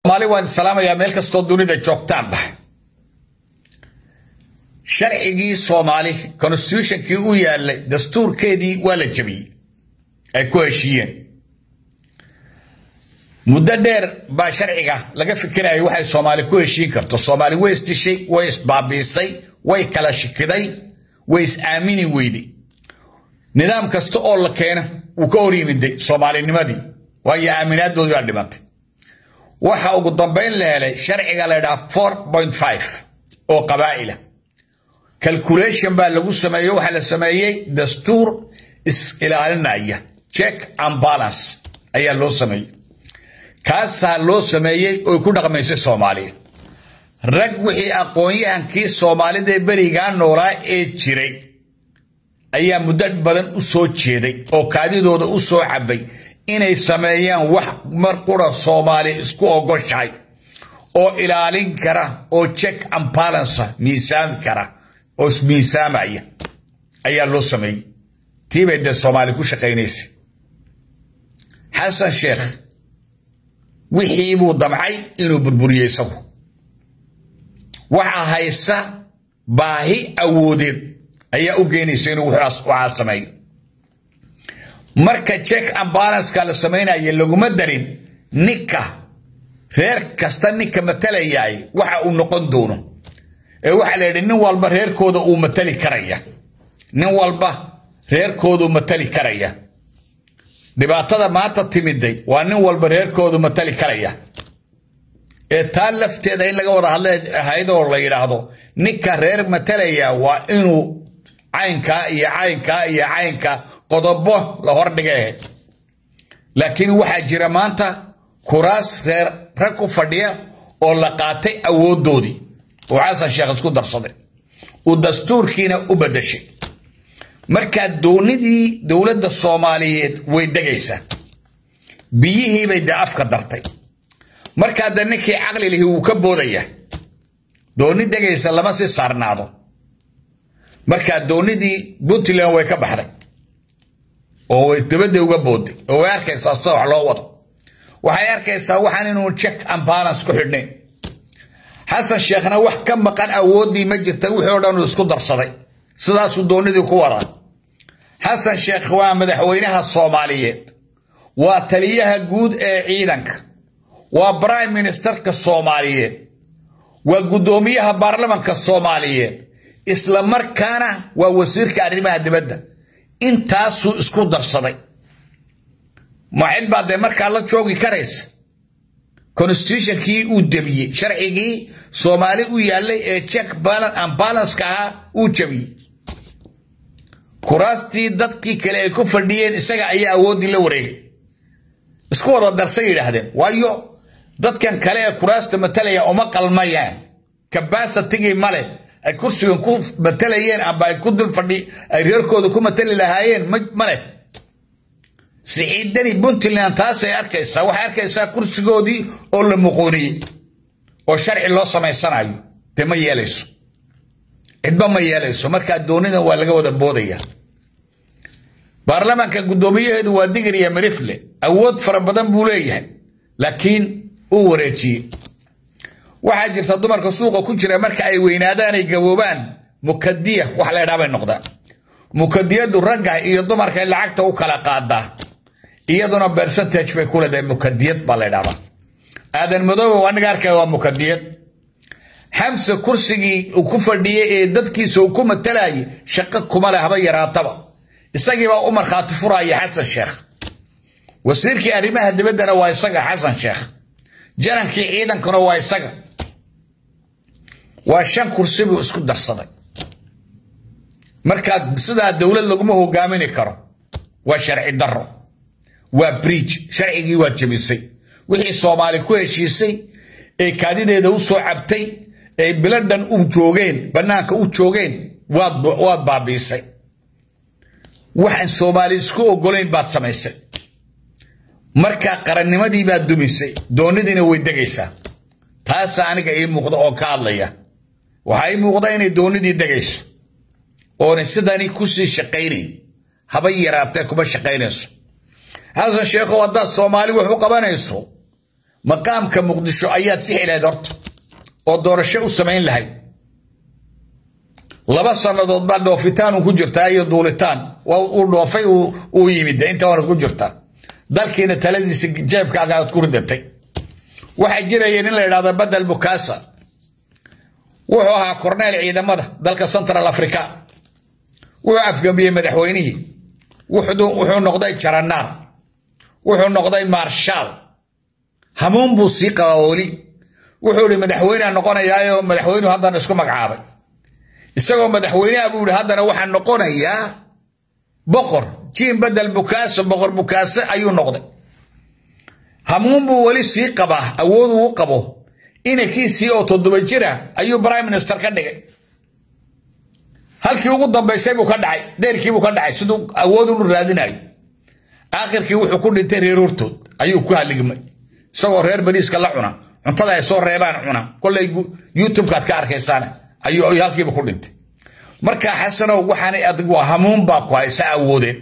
maali waan salaamayaa meel kastoo dunida joogtaanba sharcigii soomaali constitutionkii u yaalay dastuurkeedii waa la jabiyey ay ku heshiiyeen muddo dheer baa sharciga laga fikirayay waxay soomaali ku heshiin karto soomaali way isdishay way isbaabiisay way kala shikiday way is aamini weyday nidaam kasta oo la keeno wuu ka hor yimiday soomaalinimadii waayo aaminaadoodii baa dhimatay waxa ugu dambayn la helay sharciga la ydhaha four point five oo qabaa'ila calculation baa lagu sameeyo waxaa la sameeyey dastuur is-ilaalinaya check and balance ayaa loo sameeyey kaasaa loo sameeyey oy ku dhaqmaysay soomaaliya rag wixii aqoon-yahankii soomaalida berigaa noolaa ee jiray ayaa muddo badan u soo jeeday oo kaadidooda u soo cabay inay sameeyaan wax mar qura soomaali isku ogoshahay oo ilaalin kara oo check and balance miisaami kara oo ismiisaamaya ayaa loo sameeyey tii bay dee soomaali ku shaqaynaysay xasan sheekh wixii buu damcay inuu burburiyey isagu waxa haysa baahi awoodeed ayaa u geynaysa inuu waxaa sameeyo marka check and balanska la samaynaya laguma darin ninka reer kasta ninka matalayaay waxa uu noqon doono ee waxaa la yidhi nin walba reerkooda uu matali karaya nin walba reerkooduu matali karaya dhibaatada maanta timiday waa nin walba reerkoodu matali karaya ee taa lafteeda in laga wada hadla ahaydoo la yidhaahdo ninka reer matalaya waa inuu caynkaa iyo caynkaa iyo caynka qodobo la hordhiga ahayd laakiin waxaa jira maanta kuraas reer rag ku fadhiya oo la qaatay awoodoodii oo xasan sheekh isku darsaday uu dastuurkiina u badashay markaa doonidii dowladda soomaaliyeed way degaysaa biyihiibay dee afka dartay markaa de ninkii caqli lihi wuu ka boodaya dooni degaysa lama sii saarnaado markaa doonidii puntland way ka baxday oo way dabadda uga booday oo way arkaysaa sida wax loo wado waxay arkaysaa waxaan inuu check and balance ku xidhnayn xasan sheekhna wax ka maqan awooddii ma jirta wixii o dhan uu isku darsaday sidaasuu doonidii ku wadaa xasan sheekh waa madaxweynaha soomaaliyeed waa taliyaha guud ee ciidanka waa brime ministerka soomaaliyeed waa guddoomiyaha baarlamanka soomaaliyeed isla markaana waa wasiirka arrimaha dibadda intaasuu isku darsaday ma cid baa dee markaa la joogi karaysa constitutionkii uu debiyey sharcigii soomaali u yaallay ee check and balanska ahaa uu jabiyey kuraastii dadkii kale ay ku fadhiyeen isaga ayaa awooddii la wareegay isku wada darsay yidhaahdeen waayo dadkan kale ee kuraasta matalaya uma qalmayaan kabasatigii male ay kursigan ku matalayeen amba ay ku dul fadhi ay reerkooda ku matali lahaayeen maleh siciidani puntland taasay arkaysaa waxay arkaysaa kursigoodii oo la muquuniyey oo sharci loo samaysanayo dee ma yeelayso cidba ma yeelayso markaa doonidan waa laga wada boodaya baarlamaanka guddoomiyaheedu waa digriya mirifle awood fara badan buu leeyahay laakiin uu wareejiyey waxaa jirta dumarka suuqa ku jira marka ay weynaadaan ay gaboobaan mukadiya wax la ydhaa bay noqdaan mukadiyadu ragga iyo dumarkay lacagta u kala qaadaa iyaduna percentage bay ku leedahay mukadiyad baa la ydhahdaa aadan madoobe waa niga arkaya waa mukadiyad xamse kursigii uu ku fadhiyey ee dadkiisa uu ku matalayay shaqo kuma leh haba yaraataba isagiibaa u markhaati furaya xasan sheekh wasiirkii arrimaha dibaddana waa isaga xasan sheekh janankii ciidankuna waa isaga waa shan kursi buu isku darsaday markaa sidaa dowlad laguma hogaamini karo waa sharci daro waa bridge sharcigii waa jebisay wixii soomaali ku heshiisay ee kaadideeda u soo cabtay ee biladhan u joogeen bannaanka u joogeen waad baabiisay waxaan soomaali isku ogolayn baad samaysay markaa qarannimadii baad dumisay doonidiina way degaysaa taasa aniga ii muuqda oo ka hadlaya waxaa ii muuqda inay doonidii degayso oonay sidani kusii shaqaynayn haba yaraatee kuma shaqaynayso xasan sheekhow haddaad soomaali wax u qabanayso maqaamka muqdisho ayaad sixi lahayd horta oo doorasho u samayn lahayd laba sannadood baa dhoofitaan ku jirtaa iyo duulitaan uu dhoofay uu yimid inta waanad ku jirtaa dalkiina taladiisa jeebkaaga aad ku ridatay waxaa jiraya nin la yidhahdo badel bukasa wuxuu ahaa korneel ciidamada dalka central africa wuxuu afgambiyey madaxweynihii wuxuu noqday jaranaar wuxuu noqday marshaal hamuun buu sii qabaa weli wuxuu ihi madaxweynea noqonayaayo madaxweynuhu haddana isku magacaabay isagoo madaxweyneha buu yihi haddana waxaa noqonayaa boqor jiin badel bukaase boqor bukaase ayuu noqday hamuun buu weli sii qabaa awood uu qabo inankiisii oo toddoba jira ayuu prime minister ka dhigay halkii ugu dambaysay buu ka dhacay deerkiibuu ka dhacay siduu awood unu raadinayo aakhirkii wuxuu ku dhintay reer hortood ayuu ku haligmay isagoo reer bariiska la cuna cuntada ay soo reebaan cuna kolay youtubekaad ka arkaysaan ayuu halkiiba ku dhintay marka xasanow waxaanay adigu hamuun baa ku haysa awoodeed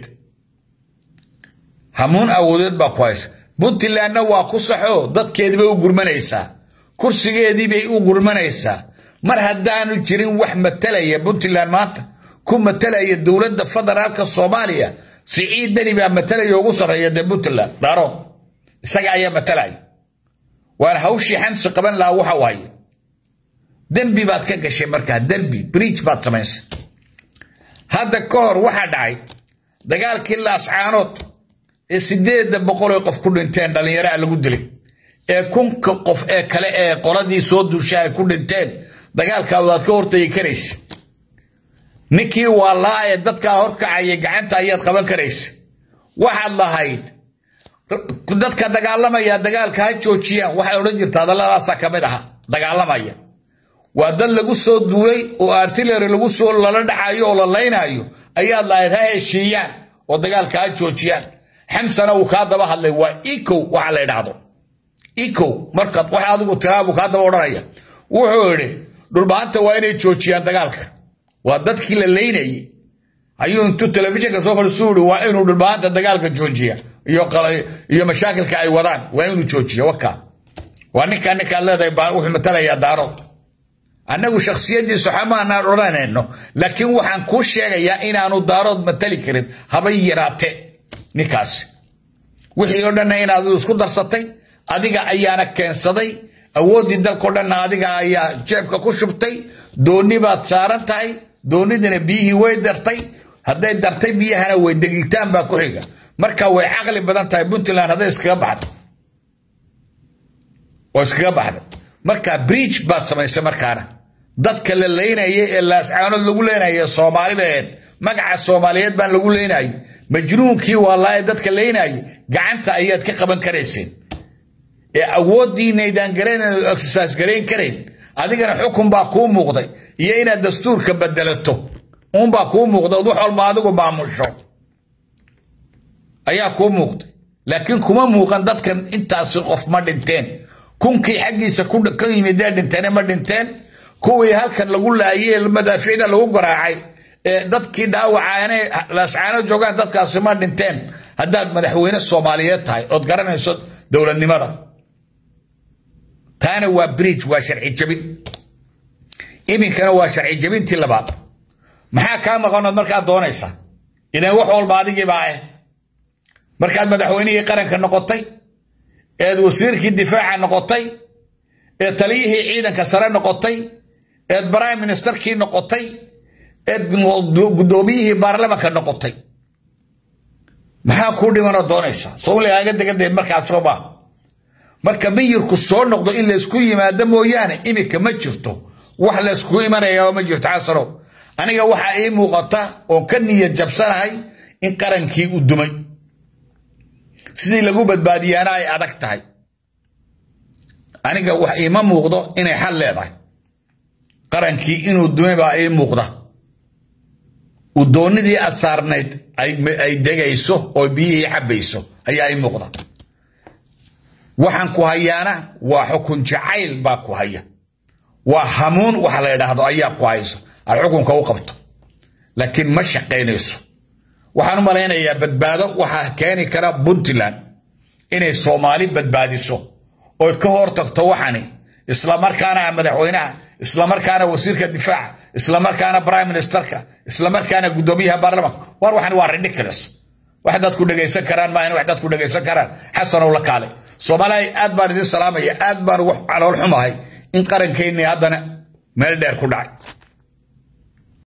hamuun awoodeed baa ku haysa puntlandna waa ku saxo dadkeediibay u gurmanaysaa kursigeediibay u gurmanaysaa mar haddaanu jirin wax matalaya puntland maanta ku matalaya dowladda federaalka soomaaliya siciid deni baa matalaya ugu sarreeya dee puntland daarood isaga ayaa matalaya waana hawshii xamsi qaban lahaa waxa waaye dembi baad ka gashay markaa dembi briij baad samaysay hadda ka hor waxaa dhacay dagaalkii laascaanood ee sideedda boqoloo qof ku dhinteen dhallinyaro a lagu dilay ee kunka qof ee kale ee qoladii soo duusha ay ku dhinteen dagaalkaa wadaad ka hortagi karaysa ninkii waalaa ee dadkaa horkacaya gacanta ayaad qaban karaysa waxaad lahayd dadka dagaalamaya dagaalka ha joojiyaan waxay odhan jirta hadalladaasaa ka mid aha dagaalamaya waa dad lagu soo duulay oo artillery lagu soo lala dhacayo oo la laynaayo ayaad lahayd ha heshiiyaan oo dagaalka ha joojiyaan xamsana uu kaa daba hadlay waa ecow waxa la idhaahdo ecow markaad wax adigu tiraabu kaa daba odhanaya wuxuu idhi dhulbahanta waa inay joojiyaan dagaalka waa dadkii la laynayay ayuu intuu telefishinka soo fadhiisuu ihi waa inuu dhulbahanta dagaalka joojiya iyo mashaakilka ay wadaan waa inuu joojiya wakaa waa ninkaa ninkaad leedahay wuxuu matalayaa daarood annagu shakhsiyaddiisu xamaanaan odhanayno laakiin waxaan kuu sheegayaa inaanu daarood matali karin habay yaraate ninkaasi wixii oo dhanna inaad isku darsatay adiga ayaana keensaday awooddii dalkao dhanna adiga ayaa jeebka ku shubtay doonni baad saaran tahay doonnidina biyihii way dartay hadday dartay biyahana way degitaan baa ku xiga marka way caqli badan tahay puntland hadday iskaga baxda oo iskaga baxda marka bridge baad samaysay markaana dadka la leynaya ee laascaanood lagu leenaya soomaalibeed magaca soomaaliyeed baan lagu leenayay majnuunkii waalaaye dadka leynayay gacanta ayaad ka qaban karayseen ee awooddiinaydaan garanayn oo exercise garayn karayn adigana xukun baa kuu muuqday iyo inaad dastuurka bedelato uunbaa kuu muuqday ood wax walba adigu maamusho ayaa kuu muuqday laakiin kuma muuqan dadkan intaasi qof ma dhinteen kunkii xaggiisa ka yimidee dhinteene ma dhinteen kuwii halkan lagu laayey madaaficda lagu garaacay ee dadkii dhaawacaane laascaano joogaan dadkaasi ma dhinteen haddaad madaxweyne soomaaliyeed tahay ood garanayso dowladnimada taana waa bridge waa sharci jabin iminkana waa sharci jabintii labaad maxaa kaa maqanood markaad doonaysaa idan wax walba adigiibaa ah markaad madaxweynihii qaranka noqotay eed wasiirkii difaaca noqotay eed taliyihii ciidanka sare noqotay eed prime ministerkii noqotay eed guddoomiyihii baarlamanka noqotay maxaa kuu dhimanoo doonaysaa soomligaaga degadee markaas soo maaha marka miyirku soo noqdo in laysku yimaado mooyaane iminka ma jirto wax layskugu imanaya ma jirto xasanow aniga waxaa ii muuqata oon ka niyad jabsanahay in qarankii u dumay sidii lagu badbaadiyaana ay adag tahay aniga wax iima muuqdo inay xal leedahay qarankii inuu dumay baa ii muuqda udoonnidii aad saarnayd ay degayso oo biyihii cabbayso ayaa ii muuqda waxaan ku hayaana waa xukun jacayl baa ku haya waa hamuun waxa la idhaahdo ayaa ku haysa aad xukunka u qabto laakiin ma shaqaynayso waxaan u malaynayaa badbaado waxaa keeni kara puntland inay soomaali badbaadiso ood ka hor tagto waxani islamarkaana madaxweynaha islamarkaana wasiirka difaaca islamarkaana prime ministerka islamarkaana guddoomiyaha baarlamaanka war waxani waa ridiculous wax dadku dhegaysan karaan maahan wax dadku dhegaysan karaan xasanow la kaale soomaaliya aad baan idin salaamaya aad baan ugu calool xumahay in qarankeennii haddana meel dheer ku dhacay